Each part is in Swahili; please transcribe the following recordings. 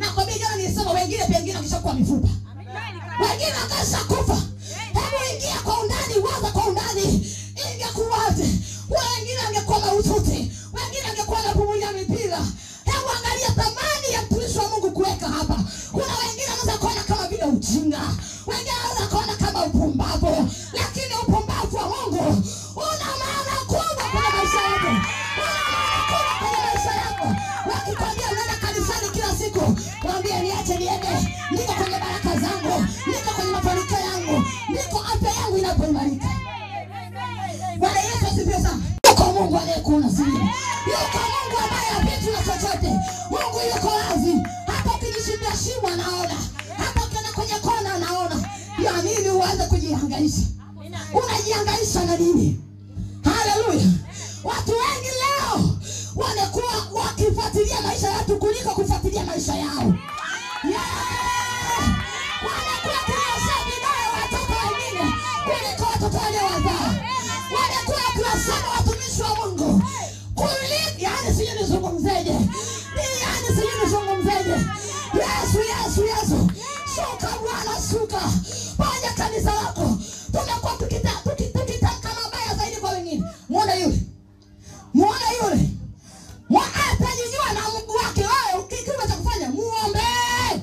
nakwambia jana nilisema wengine pengine wakishakuwa mifupa wengine wakasha kufa hebu ingia kwa undani waza kwa undani ingekuwaje wengine angekuwa mahututi wengine angekuwa napumulia mipira hebu angalia thamani ya mtumishi wa mungu kuweka hapa kuna wengine anaweza kuona kama vile ujinga wengine anaweza kuona kama upumbavu lakini upumbavu wa mungu una maana kubwa kwenye maisha yako una maana kubwa kwenye maisha yako wakikwambia unaenda kanisani kila siku wambie niache niende niko kwenye baraka zangu niko kwenye mafanikio yangu niko afya yangu inapoimarika bwana yesu asifiwe sana yuko mungu anayekuona sirini yuko mungu ambaye hapitu na chochote mungu yuko wazi hata ukijishindia shimo anaona hata ukienda kwenye kona anaona ya nini uanze kujihangaisha unajihangaisha na nini haleluya watu wengi leo wamekuwa wakifuatilia maisha ya watu kuliko kufuatilia maisha yao Yeah! wamekuwa kiwasha vidole watoto wengine kuliko watoto waliowazaa wamekuwa wakiwasema watumishi wa mungu kuliko yani sijui nizungumzeje Ni yani sijui nizungumzeje yesu yesu yesu shuka bwana shuka ponya kanisa lako tumekuwa tukita- tuki- tukitamka mabaya zaidi kwa wengine mwona yule mwona yule Mwa- atajijua na mguu wake wewe kikiwa cha kufanya muombee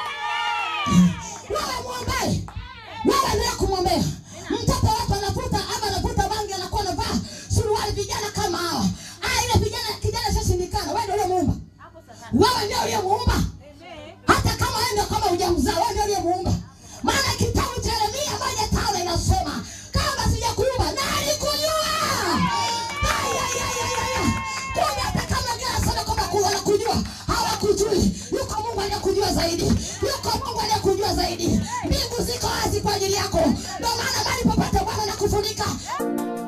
wewe mwombee wewe endelea kumwombea mtoto wako anavuta ama anavuta bangi anakuwa anavaa suruali vijana kama hawa ah ile vijana kijana shashindikana wewe ndio uliyemuumba wewe ndio uliyemuumba hata kama wewe ndio kama hujamzaa wewe ndio uliyemuumba maana kitabu cha Yeremia moja tano inasema kama sijakuumba na alikujua Ay, ay, ay, ay, ay, ay. kumbe hata kama wengine wanasema kwamba ku- wanakujua hawakujui yuko mungu anayekujua zaidi yuko mungu anayekujua zaidi mbingu ziko wazi kwa ajili yako ndio maana mali popote bwana nakufunika